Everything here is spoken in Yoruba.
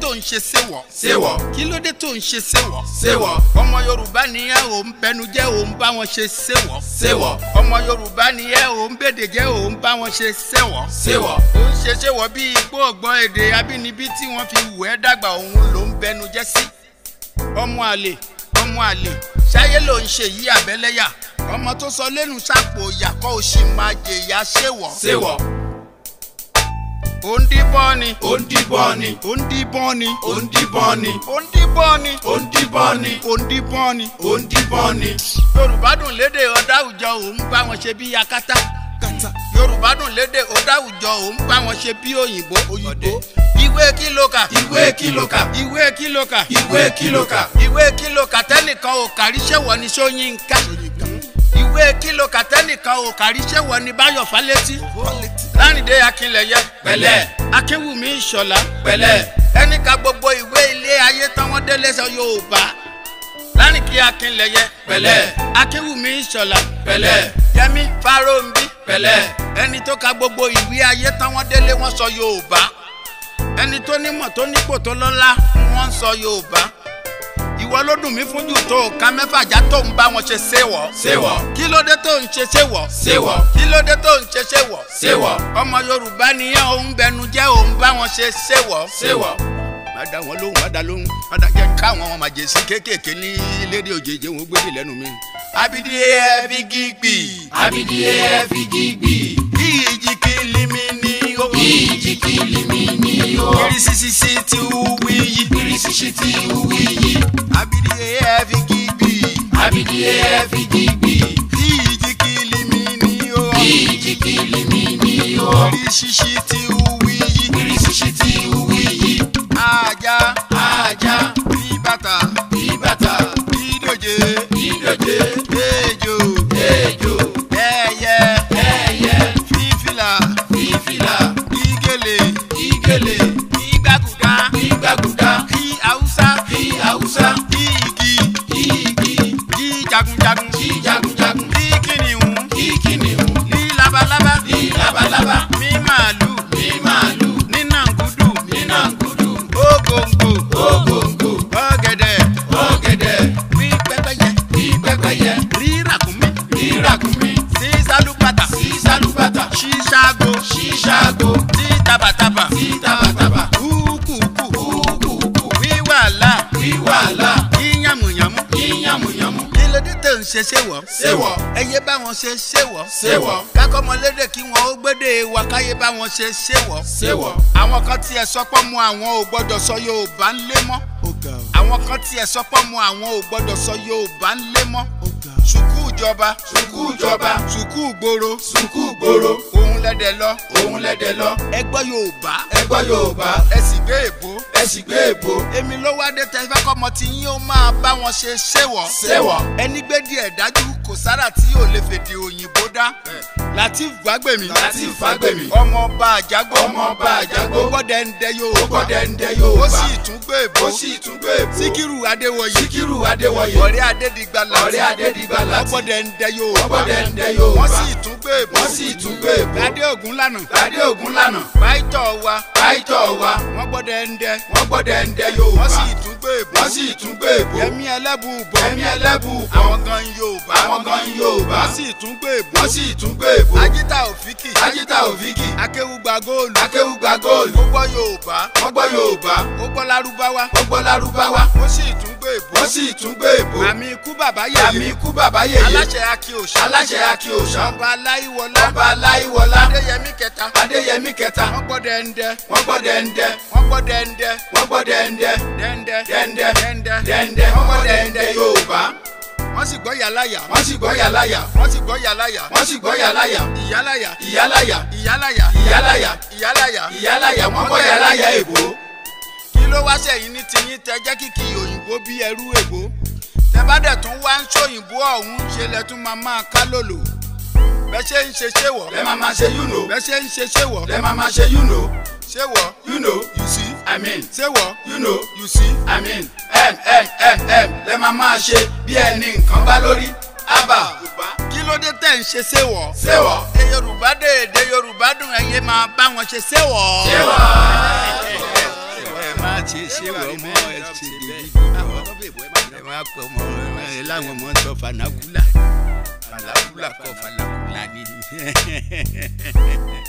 tó ń ṣe séwọ̀ Séwọ̀. kí ló dé tó ń ṣe séwọ̀ Séwọ̀. ọmọ yorùbá nìyẹn ò ń bẹnu jẹ́ ò ń bá wọn ṣe séwọ̀ Séwọ̀. ọmọ yorùbá nìyẹn ò ń bèdè jẹ́ ò ń bá wọn ṣe séwọ̀ Séwọ̀. ó ń ṣe séwọ̀ bí igbó ọgbọ́n èdè abínibí tí wọ́n fi wù ẹ́ dàgbà òun ló ń bẹnu jẹ́ sí ọmọ àlè ọmọ àlè ṣáyé ló ń ṣe yí àbẹ́lẹ́yà ọmọ tó sọ lẹ́nu sápò ìyàkọ́ òṣì máa jèyà séwọ̀ Séwọ̀. ó ń díbọ́n ni Ó ń díbọ́n ni. ó ń díbọ́n ni Ó ń díbọ́n ni. ó ń díbọ́n ni Ó ń díbọ́n ni. ó ń díbọ́n ni. Ó ń díbọ́n ni. yorùbá dùn lédè ọ̀dà àwùjọ òun bá wọn ṣe bí akátá yorùbá dùn lédè ọ̀dà àwùjọ òun bá wọn ṣe bí òyìnbó òyìnbó ìwé kìlókà Ìwé kìlókà. ìwé kìlókà Ìwé kìlókà. ìwé kìlókà tẹ́nìkan ò kárí ṣẹ́wọ̀ ní sóyínká ìwé kìlókà tẹ́nìkan ò kárí ṣẹ́wọ̀ ní báyọ̀ fálétí lárìndé akínlẹ̀yẹ Pẹ̀lẹ́. akínwùmí ìṣọ̀lá Pẹ̀lẹ́. ẹnì ka gbogbo ìwé ilé ayé tán wọ́n délé sọ yorùbá lárìnkí akínlẹ̀yẹ Pẹ̀lẹ́. akínwùmí ìṣọ̀lá Pẹ̀lẹ́. yẹmí fáróǹbí Pẹ̀lẹ́. ẹni tó ka gbogbo ìwé ayé tán wọ́n délé wọ́n sọ yorùbá ẹni tó nímọ̀ tó nípò tó lọ́lá wọ́n ń sọ yorùbá ìwọ ló dùn mí fún jù tó ká mẹ́fà já tó ń bá wọn ṣe séwọ̀ Séwọ̀. kí ló dé tó ń ṣe séwọ̀ Séwọ̀. kí ló dé tó ń ṣe séwọ̀ Séwọ̀. ọmọ yorùbá nìyẹn òun bẹnu jẹ́ òun bá wọn ṣe séwọ̀ Séwọ̀. má dá wọn lóhùn má dá lóhùn má dá jẹ́ káwọn ọmọ màjèsí kéékèèké ní lédè òjèèjì wọn gbé dì lẹ́nu mi. abidi ẹ fi gígbì Abidi ẹ fi gígbì. bí ìjì kìlì mi ní o. Ìjì kìlì mi ní o. irisisisi ti wí yí. Irisisi ti wí yí. abidi ẹ fi gígbì Abidi ẹ fi gígbì. bí ìjì kìlì mi ní o. Ìjì kìlì mi ní o. irisisi ti wí yí. Irisisi ti wí yí. ajá Ajá. bí bàtà Ìbàtà. bí dòjé Ìdòjé. ejò Ejò. ẹyẹ Ẹyẹ. fífìlà Fífìlà. ìgèlè Ìgèlè. ìgbàgùdà Ìgbàgùdà. kí haúsá Kí Haúsá. kí igi Igi. kí jagunjagun Kí jagunjagun. kí kìnìún Kí kìnìún. kí labalábá Kí labalábá. mí màálù Kí màálù. ní nàngúdù Ní nàngúdù. ògòǹgò Ògòǹgò. ọ̀gẹ̀dẹ̀ Ọ̀gẹ̀dẹ̀. rí pẹ́pẹ́yẹ Kí pẹ́pẹ́yẹ. rí ràkúnmí Kí ràkúnmí. sí sálúbàtà Sí sálúbàtà. sí ṣáàgó Ṣíṣàgò. sí tabataba Sí tabataba. kúkúkú Kúkúkú. wíwàlà Wíwàlà. yíyàmùyàmù Yíyàmùyàmù. kí ló dé tó ń ṣe ṣéwọ̀. Séwọ̀. ẹyẹ bá wọn ṣe ṣéwọ̀. Séwọ̀. kákọ́mọlédè kí wọn ó gbédè wa káyé bá wọn ṣe ṣéwọ̀. Séwọ̀. àwọn kan tiẹ̀ sọpọ́ mu àwọn ò gbọ́dọ̀ sọ yorùbá ń lé mọ́. àwọn kan tiẹ̀ sọpọ́ mu àwọn ò gbọ́dọ̀ sọ yorùbá ń lé mọ́. sùkúù ìjọba Sùkúù ìjọba. sùkúù gbòòrò Sùkúù gbòòrò. òun lẹ́dẹ̀ lọ. Òun lẹ́dẹ̀ lọ. ẹ gbọ́ yorùbá Ẹ gbọ́ Yorùbá. ẹ sì gbé èbó. Ẹ sì gbé èbó. èmi ló wá dé tẹ́fẹ́ kọ́mọ tí yín ó máa bá wọn ṣe ṣéwọ̀. Séwọ̀. ẹni gbé díẹ̀ dájú kò sára tí yóò lè fèdè òyìnbó dá. latif gbàgbèmí. Lateef Fagbemi. ọmọ ọba àjágbó. Ọmọ ọba Àjágbó. ó gbọ́dẹ̀ ń dẹ Ó yorùbá. gbọ́dẹ̀ ń dẹ Yorùbá. ó sì tún gbé èbó. Ó sì tún gbé èbó. síkírù adéwọyè. Síkírù Adéwọyè. ọ̀rẹ́ adédìgbà láti. Ọ̀rẹ́ Adédìgbà láti. ó gbọ́dẹ̀ ń dẹ Ó yorùbá. gbọ́dẹ̀ ń dẹ Yorùbá. wọ́n sì tún gbé èbó. Wọ́n sì tún gbé èbó. ládé ògún lànà. Ládé Ògúnlànà. báyìítọ̀ wa. Báyìítọ̀ wa. wọ́n gbọ́dẹ̀ ń dẹ. Wọ́n gbọ́dẹ̀ ń dẹ Yorùbá. wọ́n sì tún gbé èbó. Wọ́n sì tún gbé èbó. yẹmí ẹlẹ́bùúbọ̀. Ẹ̀mí ẹlẹ́bùúbọ̀. àwọn gan yorùbá. Àwọn gan Yorùbá. wọ́n sì tún gbé èbó. Wọ́n sì tún gbé èbó. ajíta òfìkì. Ajíta Òfìkì. akéwùgbà góòlù. Akéwùgbà góòlù. ó gbọ́ yorùbá. Wọ́n gbọ́ Yorùbá. ó gbọ́ lárúbáwá. Wọ́n gbọ́ Lárúbáwá. ó sì tún gbé èbó. Wọ́n sì tún gbé èbó. àmì ikú bàbá Àmì yèyé. ikú bàbá yèyé. aláṣẹ akíòṣà. Aláṣẹ Akíòṣà. ọba aláìwọlá. Ọba Aláìwọlá. adéyẹmí kẹta. Adéyẹmí kẹta. wọ́n gbọ́ dẹ́ndẹ́. Wọ́n gbọ́ dẹ́ndẹ́. wọ́n gbọ́ dẹ́ndẹ́. Wọ́n gbọ́ dẹ́ndẹ́. dẹ́ndẹ́. Dẹ́ndẹ́. dẹ́ndẹ́. Dẹ́ndẹ́. Wọ́n gbọ́ dẹ́ndẹ́ Yorùbá. wọ́n sì gbọ́ yàláyà. Wọ́n sì gbọ́ yàláyà. wọ́n sì gbọ́ yàláyà. Wọ́n sì gbọ́ yàláyà. ìyáláyà. Ìyáláyà. ìyáláyà. Ìyáláyà. ìyáláyà. Ìyáláyà. Wọ́n gbọ́ yàláyà èbó. kí ló wá sẹ́yìn ní tiyín tẹ jẹ́ kìkì òyìnbó bí ẹrú èbó tẹ bá dẹ̀ tún wá ń sóyìnbó ọ̀hún ṣe lẹ tún máa máa ká lòlò bẹ́ẹ̀ ṣe ń ṣe ṣéwọ̀ Lẹ́ máa máa ṣe you know. bẹ́ẹ̀ ṣe ń ṣe ṣéwọ̀ Lẹ́ máa máa ṣe you know. ṣéwọ̀ You know. you see I mean. ṣéwọ̀ You know. you see I mean. M M M M lẹ́ máa máa ṣe bí ẹni nǹkan bá lórí. Abba. kí ló dé tẹ̀ ń ṣe ṣéwọ̀ Ṣéwọ̀. èdè yorùbá dé èdè yorùbá dùn ẹ̀yẹ máa bá wọn ṣe ṣéwọ̀ Ṣéwọ̀. ẹ má ti ṣe ṣe wọ ọmọ ẹ ṣe dèbí ẹ máa pọ ọmọ ẹ láwọn ọmọ ń sọ fanakula fanakula kọ fanakula ni.